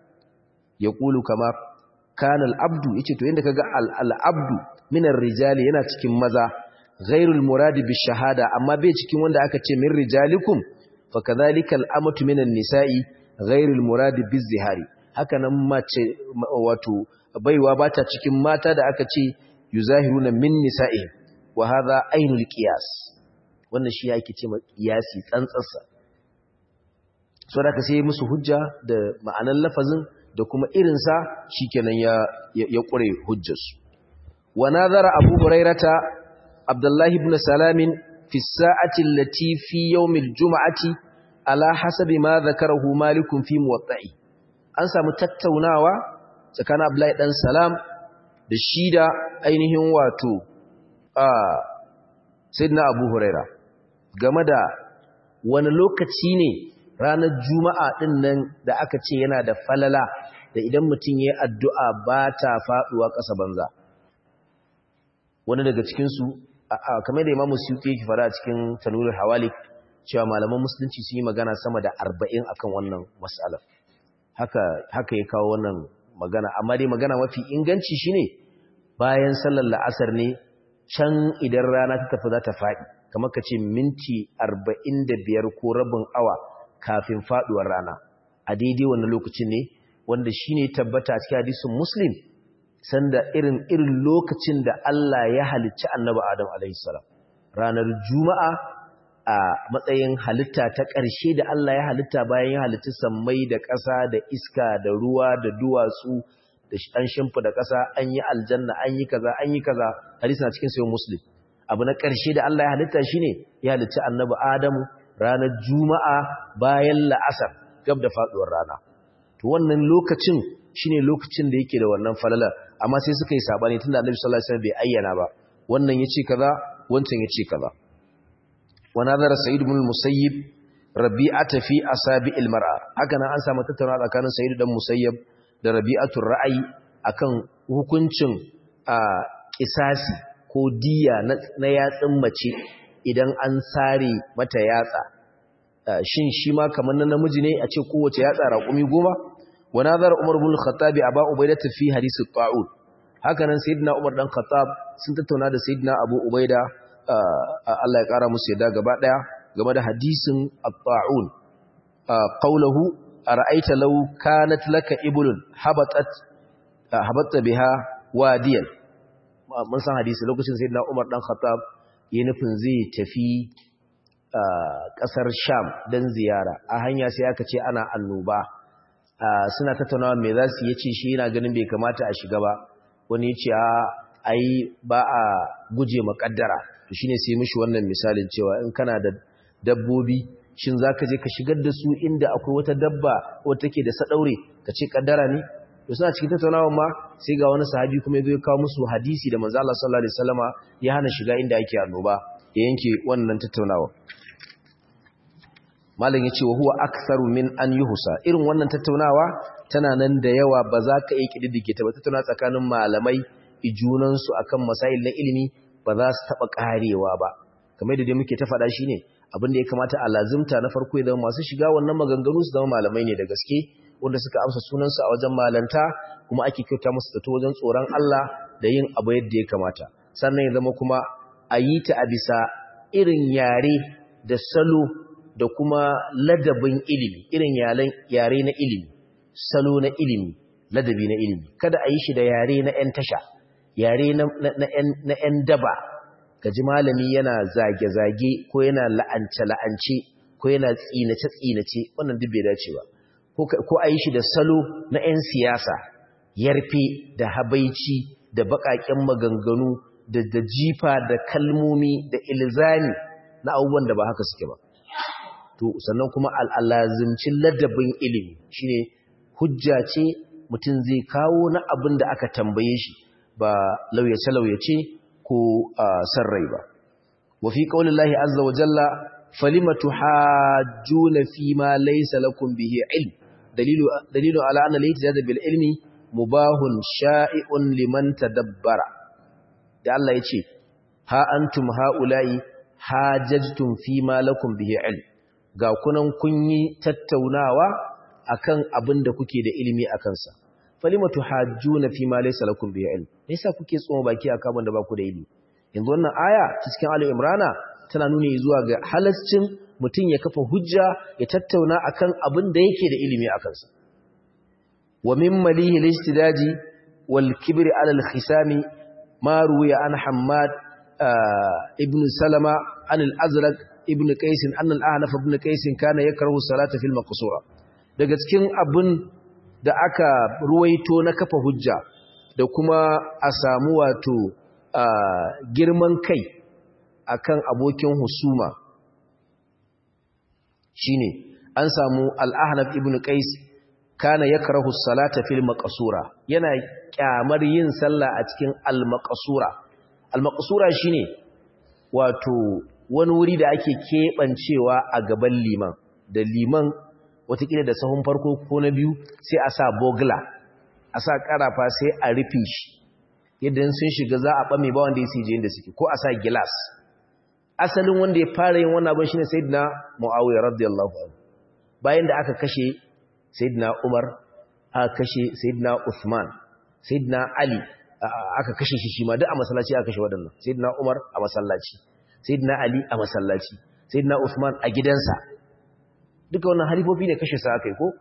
yaqulu kama kana al-abdu yace to inda kaga al-abdu min ar-rijal yana cikin maza ghairul muradi bi shahada amma bai cikin wanda aka ce min rijalikum fa kadhalika al-amatu minan nisa'i ghairul muradi bi zihari haka nan mace wato baiwa bata cikin mata da aka ce yuzahiruna min nisa'i wa hadha ainul qiyas wannan shi yake ce qiyasi tsantsarsa so da ka sai musu hujja da ma'anan lafazin da kuma irin sa shikenan ya ya kure hujjarsu wa nazara abu hurairata عبد الله بن سلام في الساعة التي في يوم الجمعة على حسب ما ذكره مالك في موطئه an samu tattaunawa tsakanin Abdullahi dan Salam da shi da ainihin wato a Sayyidina Abu Huraira game da wani lokaci ne ranar Juma'a din nan da aka ce yana da falala da idan mutum yayi addu'a ba ta faduwa ƙasa banza wani daga cikin su kamar da imamu suyuti yake fara cikin tanurul hawalik cewa malaman musulunci sun yi magana sama da arba'in akan wannan mas'ala haka haka ya kawo wannan magana amma dai magana mafi inganci shine bayan sallar la'asar ne can idan rana ta tafi za ta faɗi kamar ka ce minti arba'in da biyar ko rabin awa kafin faɗuwar rana a daidai wannan lokacin ne wanda shine tabbata cikin hadisin muslim sanda irin irin lokacin da Allah ya halicci annabi Adam alaihi salam ranar juma'a a matsayin halitta ta ƙarshe da Allah ya halitta bayan ya halitta sammai da ƙasa da iska da ruwa da duwatsu da an shimfa da ƙasa an yi aljanna an yi kaza an yi kaza hadisi na cikin sayin muslim abu na ƙarshe da Allah ya halitta shine ya halitta annabi Adamu ranar juma'a bayan la'asar gab da faduwar rana to wannan lokacin shine lokacin da yake da wannan falala amma sai suka yi sabani tunda annabi sallallahu alaihi wasallam bai ayyana ba wannan yace kaza wancan yace kaza ونظر سعيد بن المسيب ربيعة في أصابع المرأة هكذا أنسى ما تتنى كان سعيد بن المسيب da rabi'atul ra'ayi akan hukuncin kisasi ko diya na yatsin mace idan an sare mata yatsa shin shi ma kamar na namiji ne a ce kowace yatsa raƙumi goma wa nazar umar bin khattabi aba ubaida fi hadisi ta'ud haka nan sayyidina umar dan khattab sun tattauna da sayyidina abu ubaida Allah ya ƙara musu yadda gaba ɗaya game da hadisin at-ta'un qawluhu ara'aita law kanat laka iblun habatat habatta biha wadiyan mun san hadisi lokacin sayyidina Umar dan Khattab yayin nufin zai tafi ƙasar Sham dan ziyara a hanya sai aka ce ana annoba suna tattaunawa me za su yace shi yana ganin bai kamata a shiga ba wani ya ce a ai ba a guje makaddara to shine sai mishi wannan misalin cewa in kana da dabbobi shin zaka je ka shigar da su inda akwai wata dabba wata take da sadaure ka ce kaddara ne to suna cikin tattaunawa ma sai ga wani sahabi kuma ya zo ya kawo musu hadisi da manzo Allah sallallahu alaihi wasallama ya hana shiga inda ake annoba ya yanke wannan tattaunawa malam yace wa huwa aktharu min an yuhsa irin wannan tattaunawa tana nan da yawa ba za ka iya kididdige ta ba tattauna tsakanin malamai ijunansu akan masail na ilimi ba za su taɓa ƙarewa ba kamar da dai muke ta faɗa shi ne abinda ya kamata a lazimta na farko ya zama masu shiga wannan maganganu su zama malamai ne da gaske wanda suka amsa sunansu a wajen malanta kuma ake kyauta musu zato wajen tsoron Allah da yin abu yadda ya kamata sannan ya zama kuma a yi ta a bisa irin yare da salo da kuma ladabin ilimi irin yare na ilimi salo na ilimi ladabi na ilimi kada a yi shi da yare na 'yan tasha yare na 'yan daba gaji malami yana zage-zage ko yana la'ance-la'ance ko yana tsinace-tsinace wannan duk bai dace ba ko a yi shi da salo na 'yan siyasa yarfe da habaici da baƙaƙen maganganu da da jifa da kalmomi da ilzami na abubuwan da ba haka suke ba to sannan kuma al'alazimcin ladabin ilimi shine hujja ce mutum zai kawo na abin da aka tambaye shi ba lauyace-lauyace ko san rai ba. Wafi ƙaunin lahi azza wa jalla, falimatu hajjuna fi ma laisa lakum bihi ilm, dalilu ala ana laiti da bil ilmi mubahun sha'i'un liman tadabbara. Da Allah ya ce, ha antum ha'ula'i hajjajtum fi ma lakum bihi ilm, ga kunan kun yi tattaunawa akan abin da kuke da ilimi a kansa. falima tuhajjuna fi ma laysa lakum bi ilm me yasa kuke tsoma baki a kaban da ba ku da ilimi yanzu wannan aya cikin Ali Imrana tana nuni zuwa ga halascin mutum ya kafa hujja ya tattauna akan abin da yake da ilimi a kansa wa min malihi al-istidaji wal kibri ala al-khisami ma ruwiya an Hammad ibn Salama an al-Azraq ibn Qais an al-Ahnaf ibn Qais kana yakrahu salata fil maqsura daga cikin abin da aka ruwaito na kafa hujja da kuma a samu wato girman kai akan abokin husuma shine an samu al-ahnaf ibn qais kana yakrahu salata fil maqsura yana kyamar yin sallah a cikin al-maqsura al-maqsura shine wato wani wuri da ake kebancewa a gaban liman da liman watakila da sahun farko ko na biyu sai a sa bogla a sa karafa sai a rufe shi yadda sun shiga za a ɓame ba wanda ya sije inda suke ko a sa gilas asalin wanda ya fara yin wannan abin shine sayyidina muawiya radiyallahu anhu bayan da aka kashe sayyidina umar aka kashe sayyidina uthman sayyidina ali aka kashe shi shi ma duk a masallaci aka kashe waɗannan sayyidina umar a masallaci sayyidina ali a masallaci sayyidina uthman a gidansa duka wannan halifofi ne kashe sa aka yi ko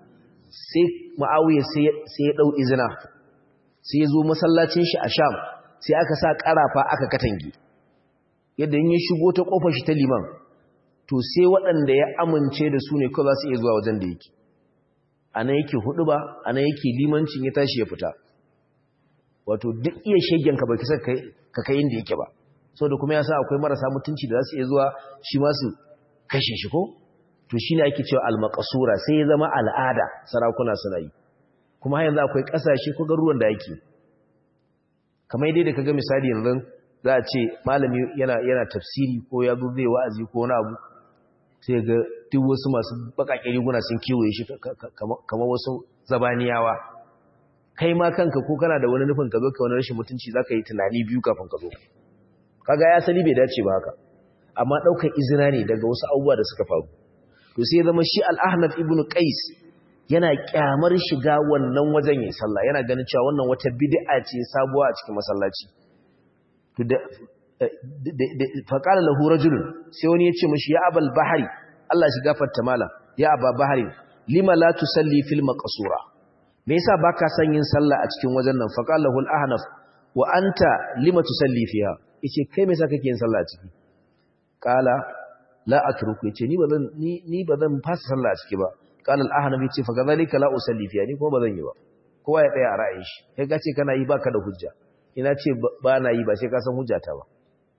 sai ma'awiya sai ya ɗau izina sai ya zo masallacin shi a sham sai aka sa ƙarafa aka katange yadda in ya shigo ta ƙofar shi ta liman to sai waɗanda ya amince da su ne kawai za su iya zuwa wajen da yake a nan yake hudu ba a nan yake limancin ya tashi ya fita wato duk iya shegen ka bai kisa ka kai inda yake ba sau da kuma ya sa akwai marasa mutunci da za su iya zuwa shi ma su kashe shi ko to shi ne ake cewa almakasura sai ya zama al'ada sarakuna suna yi kuma har yanzu akwai ƙasashe ko garuruwan da yake kamar dai da kaga misali yanzu za a ce malami yana yana tafsiri ko ya zo zai wa'azi ko wani abu sai ga duk wasu masu bakaƙe riguna sun kewaye shi kamar wasu zabaniyawa kai ma kanka ko kana da wani nufin ka zo ka wani rashin mutunci za ka yi tunani biyu kafin ka zo kaga ya sani bai dace ba haka amma ɗaukar izina ne daga wasu abubuwa da suka faru to sai zama shi al-ahnaf ibn qais yana kyamar shiga wannan wajen yin sallah yana ganin cewa wannan wata bid'a ce sabuwa a cikin masallaci to da faqala lahu rajulun sai wani ya ce mishi ya abal bahari Allah shi gafarta mala ya aba bahari lima la tusalli fil maqsura me yasa baka son yin sallah a cikin wajen nan faqala lahu al-ahnaf wa anta lima tusalli fiha yace kai me yasa kake yin sallah a ciki qala la atruku yace ni bazan ni ni bazan fasa sallah a ciki ba qala al-ahnaf yace fa kadhalika la usalli fiha ni kuma bazan yi ba kowa ya tsaya a ra'ayin shi kai ka ce kana yi baka da hujja ina ce ba na yi ba sai ka san hujjata ba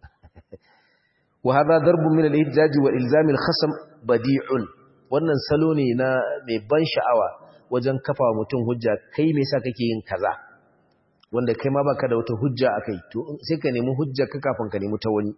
wa hadha darbun min al-ihtijaj wa ilzam al-khasm badi'un wannan salo ne na mai ban sha'awa wajen kafa mutum hujja kai me yasa kake yin kaza wanda kai ma baka da wata hujja akai to sai ka nemi hujja ka kafin ka nemi ta wani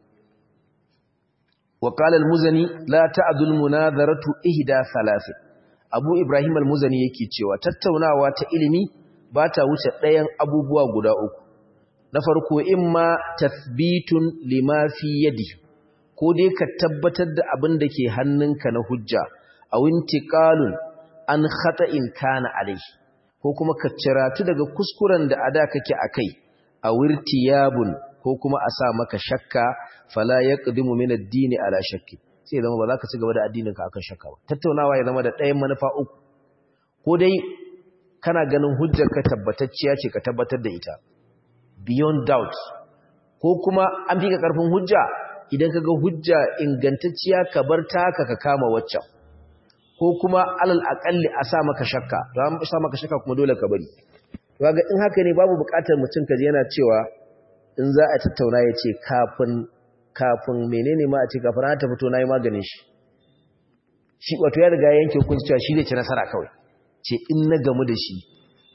wa qala al-muzani la ta'dul munadharatu ihda thalath abu ibrahim al-muzani yake cewa tattaunawa ta ilimi ba ta wuce ɗayan abubuwa guda uku na farko imma tathbitun lima fi yadi ko dai ka tabbatar da abin da ke hannunka na hujja a wintiqalun an khata'in kana alayhi ko kuma ka ciratu daga kuskuren da ada kake akai a wirtiyabun ko kuma a sa maka shakka fala yaqdimu min ad-din ala shakki sai zama ba za ka ci gaba da addininka akan shakka ba tattaunawa ya zama da ɗayan manufa uku ko dai kana ganin hujjar ka tabbatacciya ce ka tabbatar da ita beyond doubt ko kuma an fi ka karfin hujja idan ka ga hujja ingantacciya ka bar taka ka kama waccan ko kuma alal akalli a sa maka shakka to an sa maka shakka kuma dole ka bari kaga in haka ne babu bukatar mutum kaje yana cewa in za a tattauna ya ce kafin kafin menene ma a ce kafin ta fito nayi maganin shi shi wato ya riga yanke hukunci cewa shi zai ci nasara kawai ce in na gamu da shi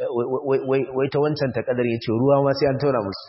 wai ta wancan ta kadar ya ce ruwa ma sai an tauna musu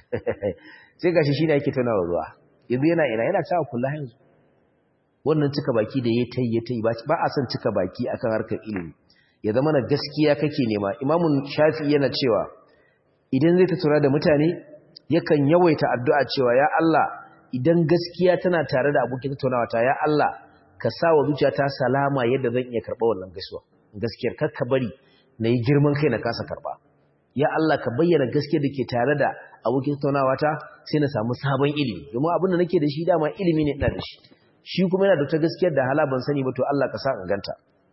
sai gashi shi ne ake tauna wa ruwa yanzu yana ina yana cewa kula yanzu wannan cika baki da ya ta yi ya ta yi ba a son cika baki akan harkar ilimi ya zama na gaskiya kake nema imamun shafi yana cewa idan zai tattauna da mutane yakan yawaita addu'a cewa ya Allah idan gaskiya tana tare da abokin tattaunawa ta ya Allah ka sa wa zuciyata salama yadda zan iya karɓa wannan gaisuwa gaskiyar kar ka bari na yi girman kai na kasa karɓa ya Allah ka bayyana gaskiyar da ke tare da abokin tattaunawa ta sai na samu sabon ilimi domin abin da nake da shi dama ilimi ne ina da shi shi kuma yana da ta gaskiyar da hala ban sani ba to Allah ka sa in ganta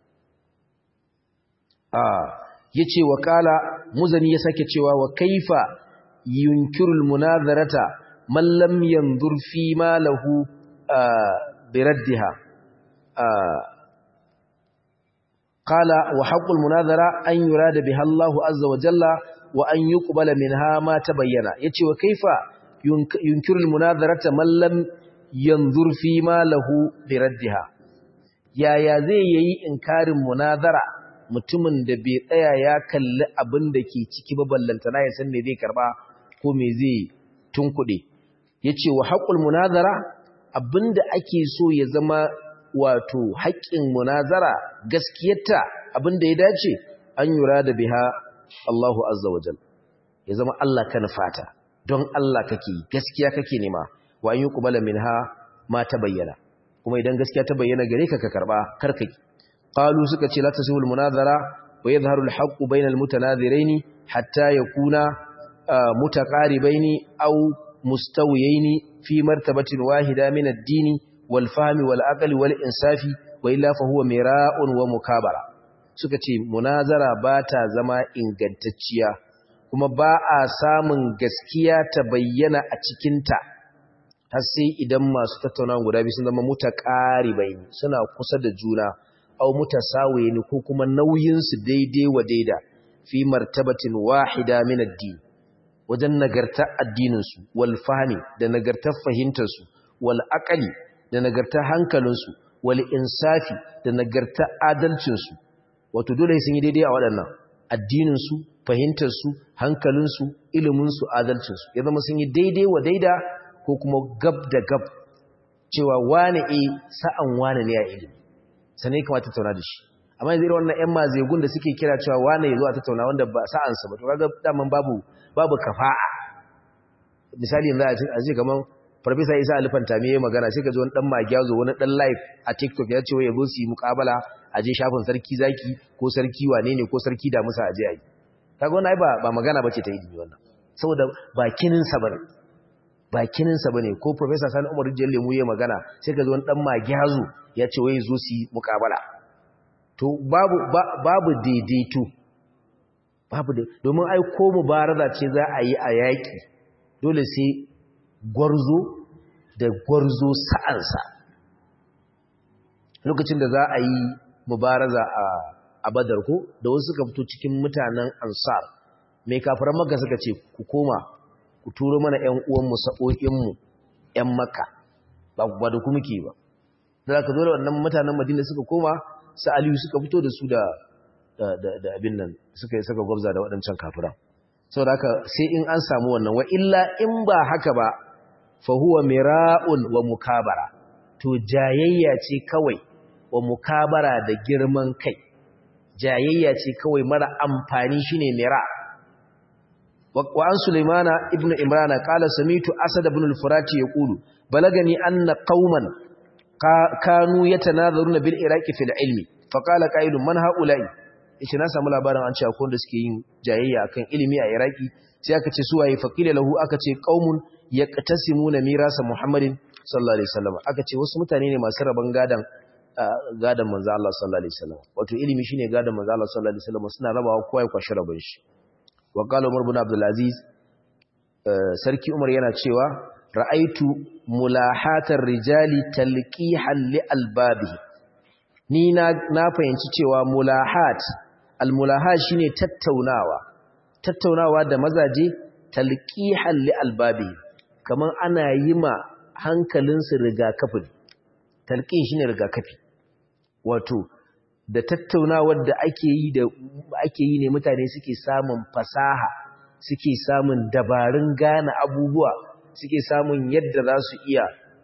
ah yace wa kala muzani ya sake cewa wa kaifa yunkirul munazarata man lam yanzur fi ma lahu biraddiha qala wa haqqul munazara an yurada biha Allah azza wa jalla wa an yuqbala minha ma tabayyana yace wa kaifa yunkirul munazarata man lam yanzur fi ma lahu biraddiha yaya zai yayi inkarin munazara mutumin da bai tsaya ya kalli abin da ke ciki ba ballantana ya san me zai karba ko me zai tunkuɗe yace wa haqqul munazara abinda ake so ya zama wato haƙƙin munazara gaskiyarta abinda ya dace an yura da biha Allahu azza wajal ya zama Allah ka nufata don Allah kake gaskiya kake nema wa an yuqbala minha ma tabayyana kuma idan gaskiya ta bayyana gare ka ka karba karkai qalu suka ce la tasihul munazara wa yadhharu al-haqqu bayna al-mutanadhiraini hatta yakuna mutaqaribaini aw mustawiyaini fi martabatin wahida min ad-dini wal fahmi wal aqli wal insafi wa illa fa huwa mira'un wa mukabara suka ce munazara ba ta zama ingantacciya kuma ba a samun gaskiya ta bayyana a cikinta har sai idan masu tattaunawa guda biyu sun zama mutaqaribai suna kusa da juna aw mutasawiyin ko kuma nauyin su daidai wa daida fi martabatin wahida min ad-din wajen nagartar addinin su wal fahmi da nagartar fahimtar su wal aqli da nagartar hankalin su wal insafi da nagartar adalcin su wato dole sun yi daidai a waɗannan addinin su fahimtar su hankalin su ilimin su adalcin su ya zama sun yi daidai wa daida ko kuma gab da gab cewa wane e sa'an wane ne a ilimi sanai kamata tattauna da shi amma yanzu irin wannan ƴan mazegun da suke kira cewa wane ya zo a tattauna wanda ba sa'ansa ba to kaga daman babu babu kafa'a misali yanzu a ce kaman farfesa isa alifanta me ya magana sai ka ji wani dan magyazo wani dan live a tiktok ya ce wai ya zo su yi muƙabala a je shafin sarki zaki ko sarki wane ne ko sarki da musa a je a yi kaga wannan ai ba ba magana bace ta ilimi wannan saboda bakinin sa bane bakininsa ba ne ko professor sani umar rijiyar lemu ya magana sai ka zo wani ɗan magyazu ya ce wai zo su yi mukabala to babu babu daidaito babu da domin ai ko mubaraza ce za a yi a yaƙi dole sai gwarzo da gwarzo sa'ansa lokacin da za a yi mubaraza a badar ko da wasu suka fito cikin mutanen ansar mai kafaran maka suka ce ku koma ku turo mana ‘yan uwanmu sa'o'inmu ‘yan maka ba da kuma ke ba da aka zo da wannan mutanen madina suka koma su aliyu suka fito da su da abin nan suka yi saka gwabza da waɗancan kafiran sau da aka sai in an samu wannan wa illa in ba haka ba fahuwa mira'un wa mukabara to jayayya ce kawai wa mukabara da girman kai jayayya ce kawai mara amfani shine mira' وعن سليمان ابن إمران قال سميت أسد بن الفرات يقول بلغني أن قوما كانوا يتناظرون بالعراق في العلم فقال قائل من هؤلاء yace na samu labarin an ce akwai da suke yin jayayya akan ilimi a Iraki sai aka ce su waye faqila lahu aka ce qaumun yaqtasimuna mirasa Muhammadin sallallahu alaihi wasallam aka ce wasu mutane ne masu raban gadan gadan manzo Allah sallallahu alaihi wasallam wato ilimi shine gadan manzo Allah sallallahu alaihi wasallam suna rabawa kowa ya kwashi rabon shi wa qala umar ibn abdul aziz sarki umar yana cewa ra'aitu mulahatar rijali talqihan li albabihi ni na na fahimci cewa mulahat almulahat shine tattaunawa tattaunawa da mazaje talqihan li albabihi kaman ana yi ma hankalin su rigakafi talqih shine rigakafi wato da tattaunawar da ake yi da ake yi ne mutane suke samun fasaha suke samun dabarun gane abubuwa suke samun yadda za su iya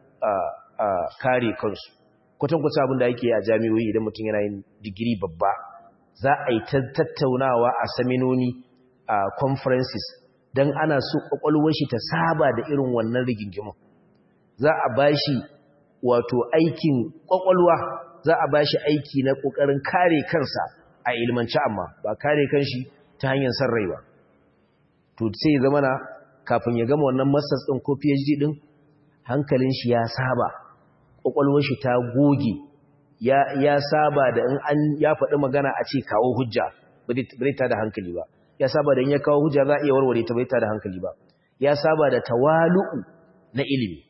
kare kansu kwatankwata abin da ake yi a jami'o'i idan mutum yana yin digiri babba za a yi tattaunawa a saminoni a conferences don ana so kwakwalwar shi ta saba da irin wannan rigingimu za a bashi wato aikin kwakwalwa za a bashi aiki na kokarin kare kansa a ilmance amma ba kare kanshi ta hanyar san rai ba to sai zama na kafin ya gama wannan masters din ko PhD din hankalin shi ya saba kokwalwar shi ta goge ya ya saba da in an ya faɗi magana a ce kawo hujja bai ta da hankali ba ya saba da in ya kawo hujja za a iya warware ta bai ta da hankali ba ya saba da tawalu'u na ilimi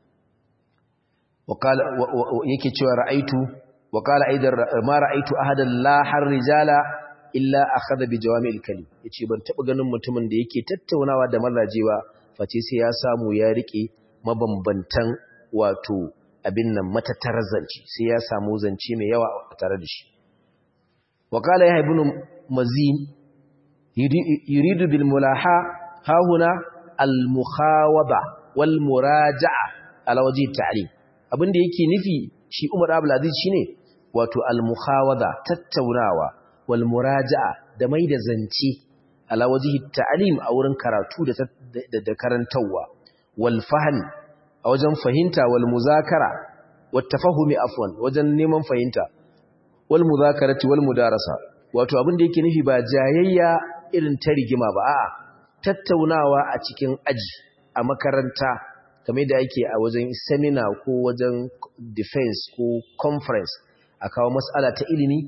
yake cewa ra'aitu wa qala aidan ma ra'aitu ahadan la har rijala illa akhadha bi jawami'il kalim yace ban taba ganin mutumin da yake tattaunawa da mazajewa face sai ya samu ya rike mabambantan wato abin nan matatar zance sai ya samu zance mai yawa a tare da shi wa qala ya ibn mazin yuridu bil mulaha ha huna al mukhawaba wal muraja'a ala wajhi ta'lim abinda yake nufi shi Umar Abdul Aziz shine wato al-mukhawada tattaunawa wal muraja'a da mai da zance ala wajhi ta'lim a wurin karatu da da karantawa wal fahm a wajen fahimta wal muzakara wat tafahumi afwan wajen neman fahimta wal muzakarati wal mudarasa wato abinda yake nufi ba jayayya irin ta rigima ba a'a tattaunawa a cikin aji a makaranta kamar da ake a wajen seminar ko wajen defense ko conference a kawo matsala ta ilimi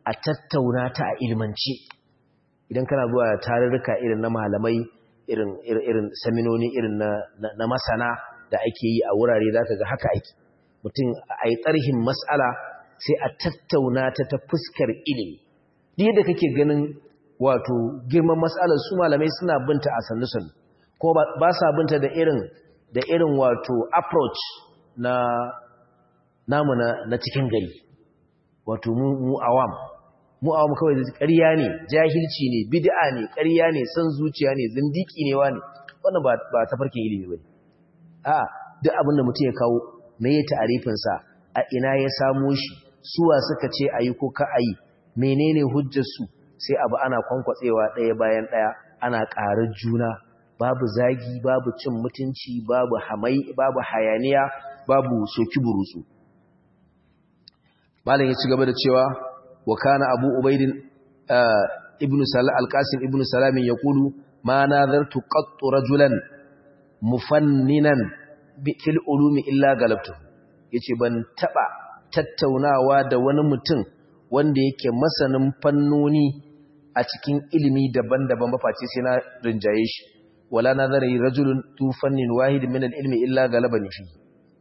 a tattauna ta a ilmance idan kana zuwa tarurruka irin na malamai irin irin saminoni irin na na masana da ake yi a wurare zaka ga haka ake mutum a yi tsarhin mas'ala sai a tattauna ta ta fuskar ilimi duk yadda kake ganin wato girman mas'alar su malamai suna binta a sannu ko ba sa binta da irin da irin wato approach na namu na, na cikin gari wato mu, mu awam mu awam kawai ƙarya ne jahilci ne bid'a ne ƙarya ne san zuciya ne zindiki ne wani wannan ba ba tafarkin ilimi bane a duk abin da mutum ya kawo me ya ta'arifin sa a ina ya samo shi suwa suka ce ayi ko ka ayi menene hujjar su sai abu ana kwankwatsewa ɗaya bayan ɗaya ana ƙarar juna babu zagi babu cin mutunci babu hamai babu hayaniya babu soki burutsu malam ya ci gaba da cewa wa kana abu ubaidin ibnu salam alqasim ibnu salam yaqulu ma nadartu qattu rajulan mufanninan fil ulumi illa galabtu yace ban taba tattaunawa da wani mutum wanda yake masanin fannoni a cikin ilimi daban-daban ba face sai na rinjaye shi wala nazari rajulun tu fannin wahid min al-ilmi illa galabani fi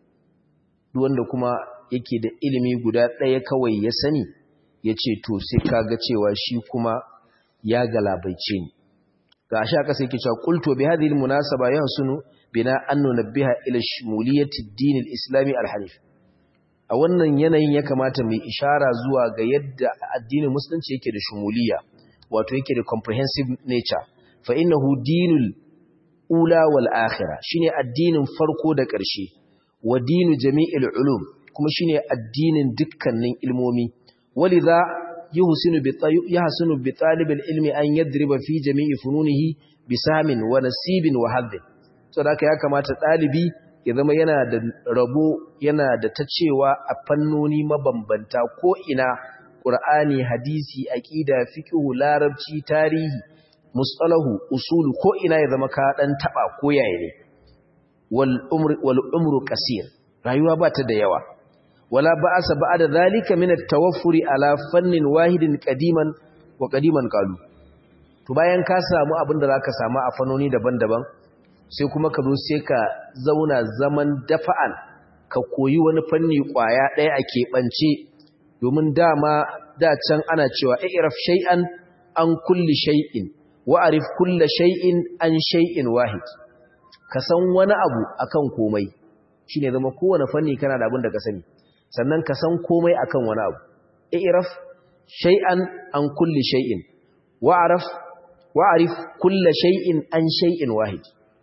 duk wanda kuma yake da ilimi guda ɗaya kawai ya sani yace to sai kaga cewa shi kuma ya galabaice ni ga sha kasa yake cewa qultu bi hadhihi al-munasaba yahsunu bina an nunabbiha ila shmuliyati ad-din al-islami al-hanif a wannan yanayin ya kamata mu ishara zuwa ga yadda addinin musulunci yake da shumuliya wato yake da comprehensive nature fa innahu dinul ula wal akhirah shine addinin farko da ƙarshe wa dinu jami'il ulum kuma shine addinin dukkanin ilmomi walidha yuhsinu bi yahsunu bi talib ilmi an yadriba fi jami'i fununihi bisamin wa nasibin wa hadd so da ya kamata dalibi ya zama yana da rabo yana da tacewa a fannoni mabambanta ko ina qur'ani hadisi aqida fiqh larabci tarihi mustalahu usulu ko ina ya zama ka dan taba ko yaye ne wal umru wal umru qasir rayuwa ba ta da yawa wala ba'asa ba'da zalika min at-tawaffuri ala fannin wahidin qadiman wa qadiman qalu to bayan ka samu abin da zaka samu a fannoni daban-daban sai kuma ka zo sai ka zauna zaman dafa'an ka koyi wani fanni kwaya ɗaya a keɓance domin dama da can ana cewa i'raf shay'an an kulli shay'in wa'arif kulla shay'in an shay'in wahid ka san wani abu akan komai shine zama kowane fanni kana da abin da ka sani sannan ka san komai akan wani abu i'raf shay'an an kulli shay'in wa'arif wa'arif kulla shay'in an shay'in wahid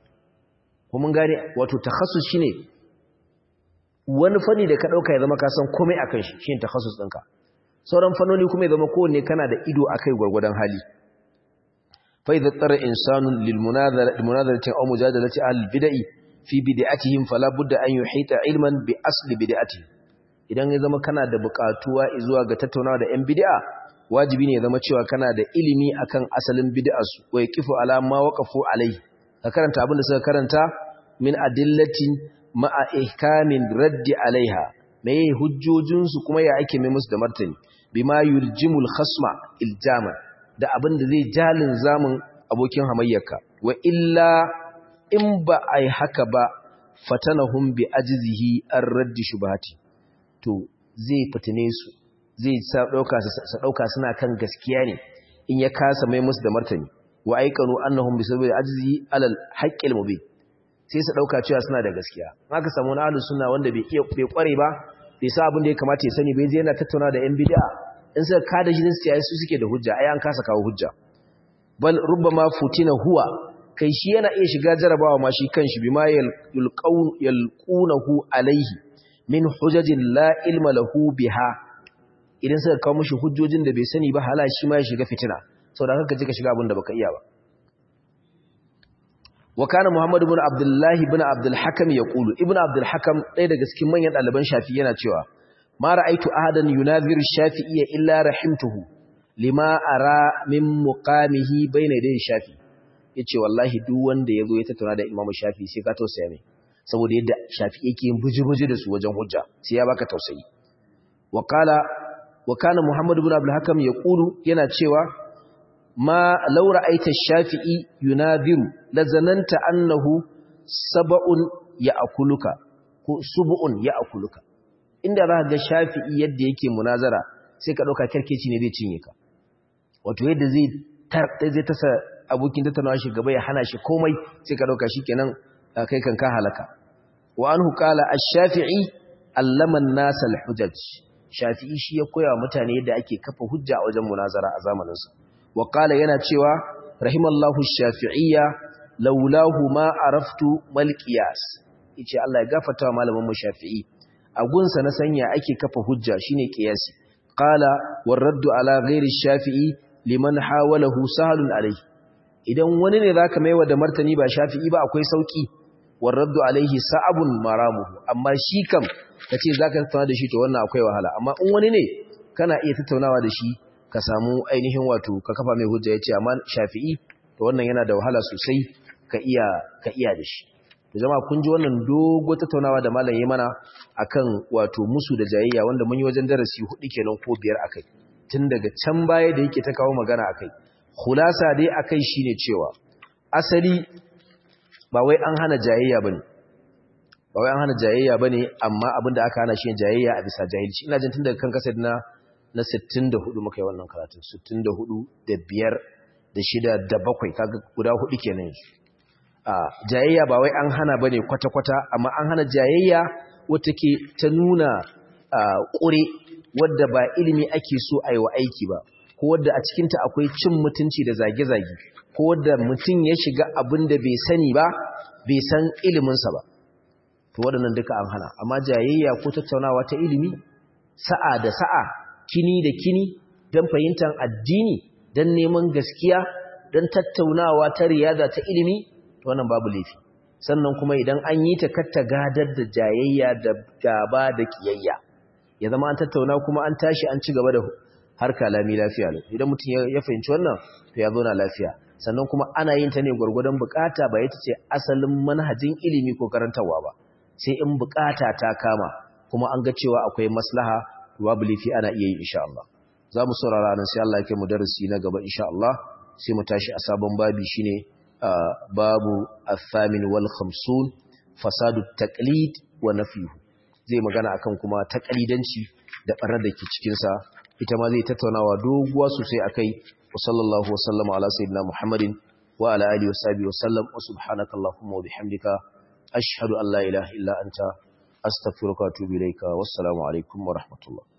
ko mun gane wato takhassus shine wani fanni da ka dauka ya zama ka san komai akan shi shine takhassus ɗinka sauran fannoni kuma ya zama kowanne kana da ido akai gwargwadon hali فإذا اضطر إنسان للمناظرة لمناظرة أو مجادلة أهل البدع في بدعتهم فلا بد أن يحيط علما بأصل بدعتهم idan ya zama kana da bukatuwa zuwa ga tattaunawa da 'yan bid'a wajibi ne ya zama cewa kana da ilimi akan asalin bid'arsu wa yaqifu ala ma waqafu alai ka karanta abin da suka karanta min adillatin ma'a ihkamin raddi alaiha meye hujjojinsu kuma ya ake mai musu da martani bima yuljimul khasma iljama da abin da zai jalin zamun abokin hamayyarka wa illa in ba a yi haka ba fatanahum bi ajzihi an raddi shubhati to zai fitine su zai sa dauka su dauka suna kan gaskiya ne in ya kasa mai musu da martani wa aikanu annahum bi sabili ajzihi alal haqqil mubin sai su dauka cewa suna da gaskiya haka samu na ahlus sunna wanda bai iya bai kware ba bai sa abin da ya kamata ya sani bai je yana tattauna da yan bid'a in suka kada shi su yayi su suke da hujja ai an kasa kawo hujja bal rubbama futina huwa kai shi yana iya shiga jarabawa ma shi kanshi bima yalqaun yalqunahu alaihi min hujajin la ilma lahu biha idan suka kawo mishi hujjojin da bai sani ba hala shi ma ya shiga fitina saboda haka je ka shiga abin da baka iya ba wa kana muhammad ibn abdullah ibn abdul hakam yaqulu ibn abdul hakam ɗaya daga cikin manyan ɗaliban shafi yana cewa ma ra'aitu ahadan yunazir shafi'iyya illa rahimtuhu lima ara min muqamihi bayna yaday shafi yace wallahi duk wanda yazo ya tattauna da imamu shafi sai ka tausaya mai saboda yadda shafi yake yin buji-buji da su wajen hujja sai ya baka tausayi wa qala wa kana muhammad ibn abdul hakam yaqulu yana cewa ma law ra'aita shafi'i yunadiru lazananta annahu sab'un ya'kuluka ko sub'un ya'kuluka inda za ga shafi'i yadda yake munazara sai ka dauka kirkeci ne zai cinye ka wato yadda zai tar zai tasa abokin tattaunawa shi gaba ya hana shi komai sai ka dauka shikenan kai kan ka halaka wa anhu qala ash-shafi'i allama an-nas al-hujaj shafi'i shi ya koya mutane yadda ake kafa hujja a wajen munazara a zamanin sa wa qala yana cewa rahimallahu ash-shafi'iyya laulahu ma araftu mal qiyas yace Allah ya gafarta malamin mu shafi'i a gunsa na sanya ake kafa hujja shine qiyasi qala waraddu ala ghairi ash-shafi'i liman hawalahu sahlun alayhi idan wani ne zaka maiwa da martani ba shafi'i ba akwai sauki waraddu alaihi sa'abun maramuhu amma shi kam kace zaka tattauna da shi to wannan akwai wahala amma in wani ne kana iya tattaunawa da shi ka samu ainihin wato ka kafa mai hujja yace amma shafi'i to wannan yana da wahala sosai ka iya ka iya da shi to jama'a kun ji wannan dogo tattaunawa da malam yayi mana akan wato musu da jayayya wanda mun yi wajen darasi hudu kenan ko biyar akai tun daga can baya da yake ta kawo magana akai khulasa dai akai shine cewa asali ba wai an hana jayayya bane ba wai an hana jayayya bane amma abinda aka hana shi jayayya a bisa jahilci ina jin tun daga kan kasar na na 64 muka yi wannan karatun 64 da 5 da 6 da 7 kaga guda hudu kenan yanzu a jayayya ba wai an hana bane kwata-kwata amma an hana jayayya wata ke ta nuna ƙure wadda ba ilimi ake so a yi wa aiki ba ko wadda a cikinta akwai cin mutunci da zage-zage ko wadda mutum ya shiga abin da bai sani ba bai san iliminsa ba to waɗannan duka an hana amma jayayya ko tattaunawa ta ilimi sa'a da sa'a kini da kini don fahimtar addini don neman gaskiya don tattaunawa ta riyada ta ilimi to wannan babu laifi sannan kuma idan an yi ta katta gadar da jayayya da gaba da kiyayya ya zama an tattauna kuma an tashi an ci gaba da harka lami lafiya ne idan mutum ya fahimci wannan to ya zauna lafiya sannan kuma ana yin ta ne gwargwadon bukata ba ita ce asalin manhajin ilimi ko karantarwa ba sai in bukata ta kama kuma an ga cewa akwai maslaha babu laifi ana iya yi insha Allah za mu saurara nan sai Allah ya kai mu darasi na gaba insha Allah sai mu tashi a sabon babi shine babu athamin wal khamsun fasadu taqlid wa nafyuhu zai magana akan kuma taqlidanci da barar da ke cikin sa ita ma zai tattaunawa doguwa sosai akai wa sallallahu wa sallama ala sayyidina muhammadin wa ala alihi wa sahbihi wa sallam wa subhanakallahumma wa bihamdika ashhadu an la ilaha illa anta astaghfiruka wa atubu ilayka wassalamu alaikum wa rahmatullah